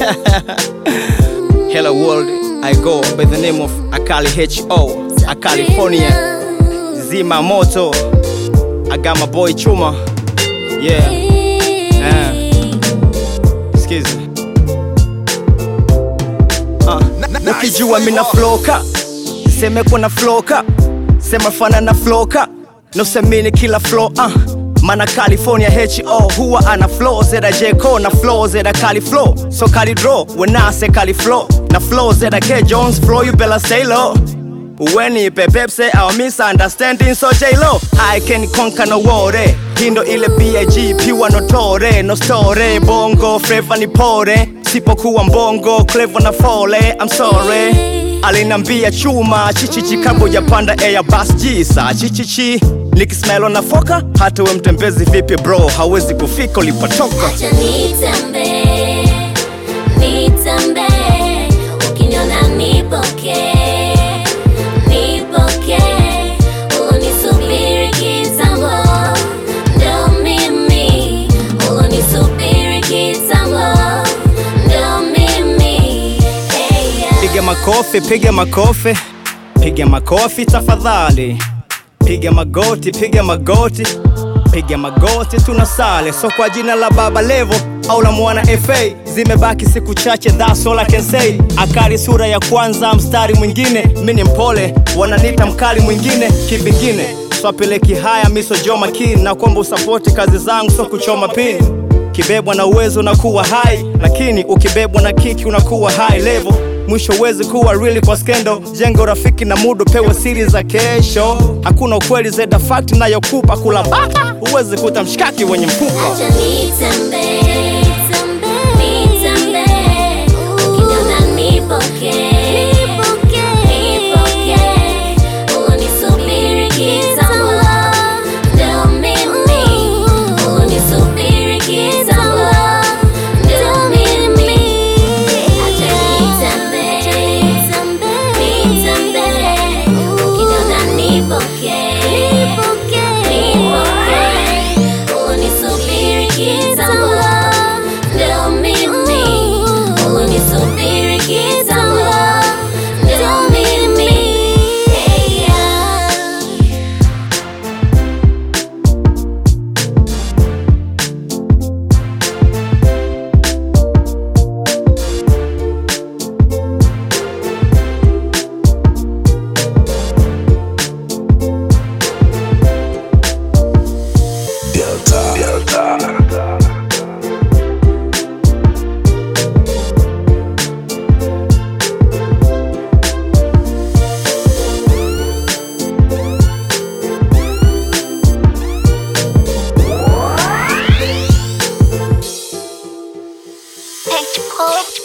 Hello world, I go by the name of Akali H.O. A California Zima Moto I got my boy Chuma Yeah uh, Skiza uh, Ukijua mina floka Seme kuna floka Sema fana na floka Nusemini kila flow uh. Mana California H.O. huwa ana flow zeda J.Co. na flow zeda Cali flow So Cali draw when I say Cali flow Na flow zeda K. Jones flow you better stay low When you say our misunderstanding so J-Lo I can conquer no worry Hindo ile B.I.G. piwa no tore No story bongo flavor ni pore Sipokuwa mbongo clever na fole I'm sorry alinambia chuma chichichi kabla hujapanda Airbus jisa chichichi nikismailo na foka hata we mtembezi vipi bro hawezi kufika ulipotoka Acha nitembee, nitembee, ukiniona nipokee, nipokee, ulonisubiri kitambo, ndo mimi, ulonisubiri kitambo, ndo mimi, hey, yeah. piga makofi piga makofi piga makofi tafadhali piga magoti piga magoti piga magoti tunasale so kwa jina la baba levo au la mwana fa zimebaki siku chache that's all I can say akali sura ya kwanza mstari mwingine mi ni mpole wananita mkali mwingine kivingine swapeleki haya miso jo makini na kwamba usapoti kazi zangu so kuchoma pini kibebwa na uwezo na kuwa hai lakini ukibebwa na kiki unakuwa high level mwisho uwezi kuwa really kwa skendo jengo rafiki na mudo pewe siri za kesho hakuna ukweli zeda fakti nayokupa kula bata huwezi kuta mshikaki wenye mfupa Acha nitembee, nitembee, ukiniona nipokee, nipokee, ulonisubiri kitambo, ndo mimi, ulonisubiri kitambo, ndo mimi. Acha nitembee, nitembee, ukiniona nipokee, nipokee, ulonisubiri kitambo, ndo mimi, ulonisubiri kitambo, ndo mimi, hey, yeah. Delta. Delta. H-pop.